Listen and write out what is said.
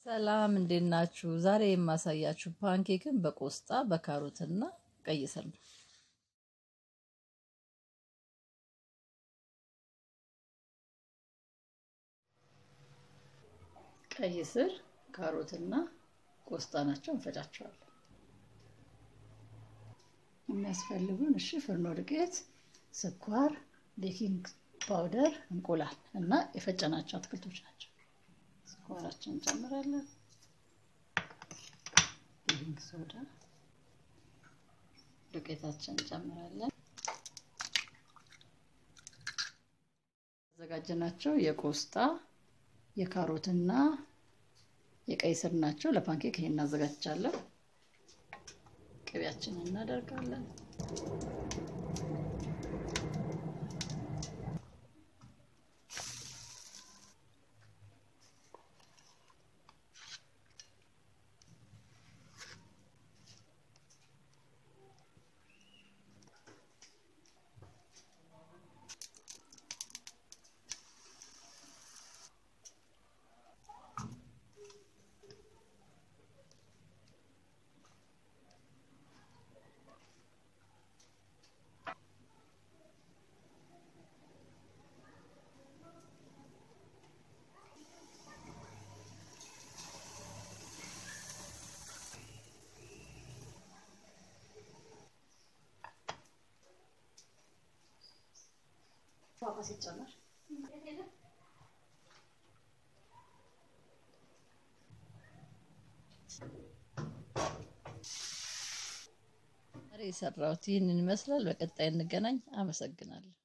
ሰላም እንዴት ናችሁ? ዛሬ የማሳያችሁ ፓንኬክን በቆስጣ በካሮትና ቀይ ስር ነው። ቀይ ስር፣ ካሮትና ቆስጣ ናቸው። እንፈጫቸዋለን። የሚያስፈልጉን እሺ፣ ፍርኖ ዱቄት፣ ስኳር፣ ቤኪንግ ፓውደር፣ እንቁላል እና የፈጨናቸው አትክልቶች ናቸው። ስኳራችን እንጨምራለን። ቤኪንግ ሶዳ፣ ዱቄታችን እንጨምራለን። ያዘጋጀናቸው የቆስጣ የካሮትና የቀይ ስር ናቸው። ለፓንኬክ ይሄን እናዘጋጃለሁ። ቅቤያችንን እናደርጋለን። ፏፏ ሲጨመር ዛሬ የሰራሁት ይህንን ይመስላል። በቀጣይ እንገናኝ። አመሰግናለሁ።